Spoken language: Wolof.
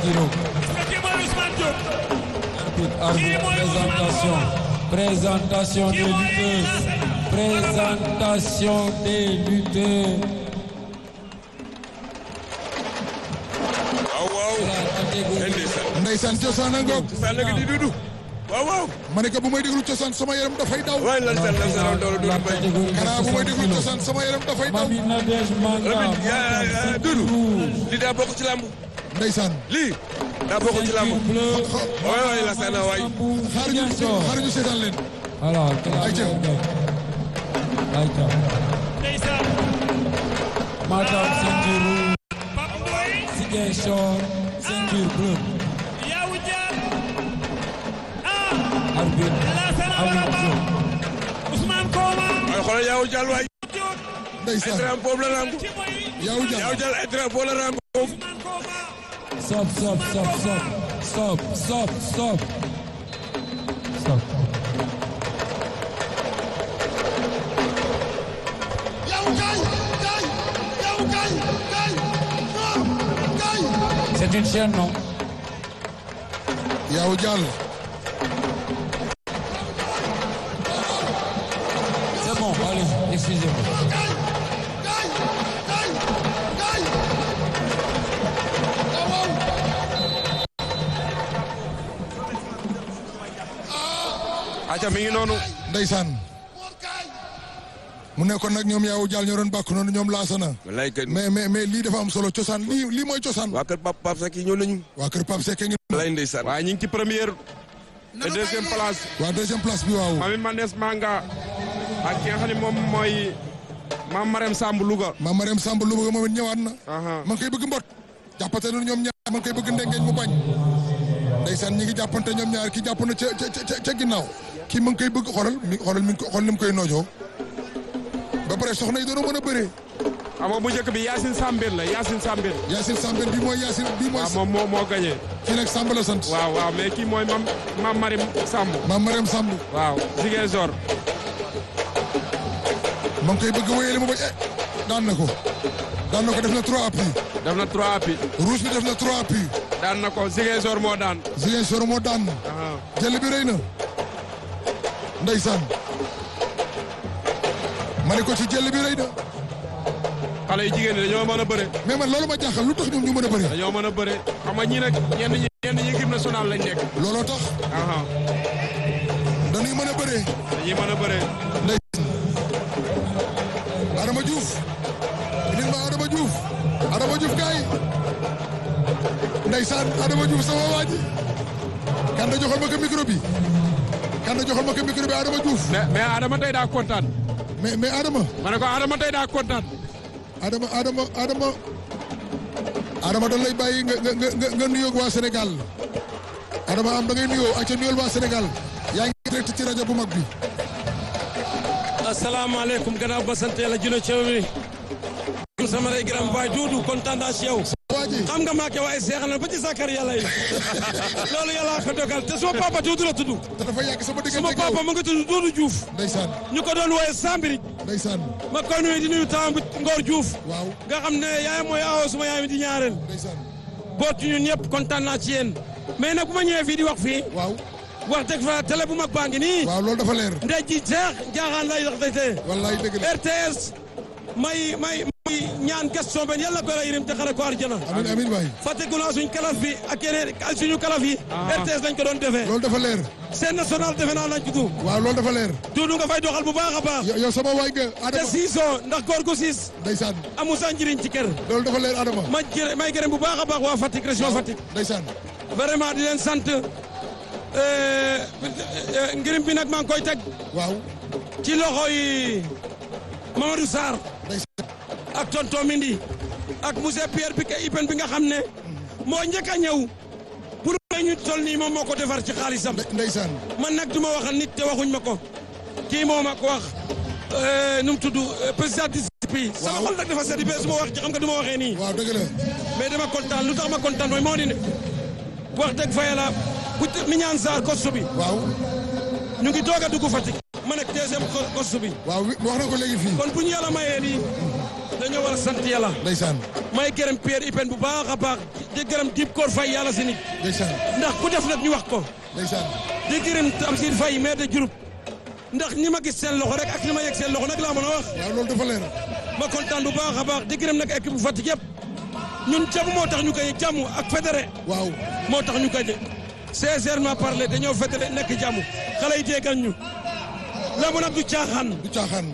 Sendiro. kii mooy Ousmane Diop. Arbitre, arbitre, présentation. Présentation des lutteuses. Présentation des lutteurs. waaw waaw. La catégorie. ndeysaan. ndeysaan cosaan a ngoog cosaan la di dudu. waaw waaw. ma ne ko bu may déglu cosaan sama yaram dafay daw waay lan seen lan seen doole La dudu bay. catégorie kanaa bu may 60 déglu kilos. cosaan sama yaram dafay daw Mami Nadège Manga. Lamine yaa yaa dudu. lii daa bokk ci lamb. ndeysaan lii. daa bokk ci lamb. Ceinture bleue. waay waay la seen waay. xaaruñu xaaruñu seetaan leen Alors, Aïcha. Aïcha. ndeysaan. Matam ceinture rouge. Pape Ndoye. Ziguinchor ceinture bleue. Yawou Dial. ah. Arbitre. Lassana Aliou Baraba. Diop. Ousmane Koma. waaye xoolal yaawu jàll waay. Diop. ay ndeysaan drapeau la lamb. kii mooy yaaw yaawu jàll jàll ay drapeau la lamb. Ousmane Koma. Stop, stop, stop, stop. Stop, stop, stop. Stop. yaaw kaay kaay yaaw kaay kaay non kaay C'est une chaîne, non yaaw jàll C'est bon, allez, excusez-moi. kaay kaay kaay kaay waaw waaw aca mi ngi noonu. ndeysaan mu nekkoon nag ñoom yaaw jàll ñoo doon bàkk noonu ñoom laasana wallaay kay. mais mais mais lii dafa am solo cosaan lii lii mooy cosaan waa kër Pape Pape Seck yi ñëw nañu. waa kër Pape Seck ngi wallaay ndeysaan. waaye ñu ngi ci première et deuxième place waa deuxième place bi waaw Mami Manes Manga ak ki nga xam ne moom mooy Mame Marème Samb Louga. maam Mariam Samb lu bëgg moom it ñëwaat na Aha. ma ngi koy bëgg mbot jàppante na ñoom ñaar ma ngi koy bëgg ndengeñ mu bañ ndeysaan ñi ngi jàppante ñoom ñaar ki jàpp na ca ca ca ca ginnaaw kii ma ngi koy bëgg xoolal mi xoolal mi ngi ko xool ni mu koy noojoo ba pare soxna yi doon mën a bëree xam nga bu njëkk bi Yacine Sambène la Yacine Sambène. Yacine Sambène bii mooy Yacine bii mooy waaw moom moo moo gagné. kii nag Samb la sant waaw waaw mais kii mooy mam Mame Marème Samb. maam Mariam Samb waaw Ziguinchor. ma ngi koy bëgg wéyale mu bañ eh daan na ko daan na ko def na trois appuis def na trois appuis. rouge bi def na trois appuis daan na ko Ziguinchor moo daan. Ziguinchor moo daan Aha. jël bi rëy na ndeysaan ma ne ko ci jël bi rëy na xale yu jigéen ñi dañoo mën a bëre. mais man loolu ma jaaxal lu tax ñoom ñu mën a bëri dañoo mën a bëre xam nga ñii nag ñenn ñi ñenn ñi équipe nationale lañ nekk. looloo tax Aha. dañuy mën a bëree dañuy mën a bëre. ndeysaan Adama Diouf indil ma Adama Diouf Adama Diouf kaay ndeysaan Adama Diouf sama waa ji kan da joxal ma ko micro bi kan da joxal ma ko micro bi Adama Diouf mais mais Adama tey daa kontaan. mais mais Adama ma ne ko Adama tey daa kontaan. Adama Adama Adama Adama dañ lay bàyyi nga nga nga nga nuyoog waa Sénégal Adama am da ngay nuyoo ak ca nuyool waa Sénégal yaa ngi direct ci rajo bu mag bi. asalaamaaleykum gannaaw ba sant yàlla jula ceew mi sama rey gram baay duudu kontaan naa si yow waa ji xam nga maake waaye seexal na ba ci sàkkar yàlla yi loolu yàlla ko dogal te suma papa duudu la tudd te dafa yàgg sama diggante suma ak yow. papa mu ngi tudd duudu Diouf ndeysaan ñu ko doon wooye Sambiri ndeysaan ma koy nuyu di nuyu taam bi Ngor Diouf waaw nga xam ne yaay mooy awo suma yaay mi di ñaareel ndeysaan boot ci ñun ñëpp kontaan naa ci yéen mais nag bu ma ñëwee fii di wax fii waaw wax dëgg fa télé bu mag baa ngi nii waaw loolu dafa leer ndey ji seex jaaxaan lay wax tey wallaay dëgg la RTS may may may ñaan question ben yàlla ko la yërëm te xare ko arjana amin amin waay fàtteku naa suñ kalaf bi ak yeneen ak suñu kalaf yi RTS lañ ko doon defee loolu dafa leer seen national defe naa lañ tudd waaw loolu dafa leer duudu nga fay doxal bu baax a baax yow yow sama waay nga te Adama siisoo ndax góor gu siis ndeysaan amu sa njëriñ ci kër loolu dafa leer Adama ma gërëm may gërëm bu baax a baax waa Fatick région Fatick ndeysaan vraiment di leen sant ngirim bi nag maa ngi koy teg waaw ci loxo yi Mamadou Sarr ndeysaan ak tonton Mindi ak monsieur Pierre bi ka Ipen bi nga xam ne moo njëkk a ñëw pour may ñu tol nii moom moo ko defar ci xaalisam nde- ndeysaan man nag du ma waxal nit te waxuñ ma ko kii moo ma ko wax nu mu tudd président disciple sama xol nag dafa sedd ba su ma wax ci xam nga du ma waxee nii waaw dëgg la mais dama kontaan lu tax ma kontaan mooy moo di ne wax dëgg fa yàlla bu mi ñaan saar kostu bi waaw ñu ngi doog a dugg Fatick ma nekk deuxième kostu bi waaw wi- wax na ko léegi fii kon bu ñu yàlla mayee lii dañoo war a sant yàlla ndeysaan may gërëm Pierre Ipen bu baax a baax di gërëm Dib Koor Faye yàlla si nit ndeysaan ndax ku def nag ñu wax ko ndeysaan di gërëm Tamsir Faye maire de Diouroup ndax ñi ma gis seen loxo rek ak ñi ma yegg seen loxo nag laa mën a wax waaw loolu dafa leer ma kontaan bu baax a baax di gërëm nag équipe bu Fatick yëpp ñun jàmm moo tax ñu koy jàmm ak fédéré waaw moo tax ñu gañe sincèrement parler dañoo fédéré nekk jàmm xale yi déggal ñu lamb nag du caaxaan du caaxaan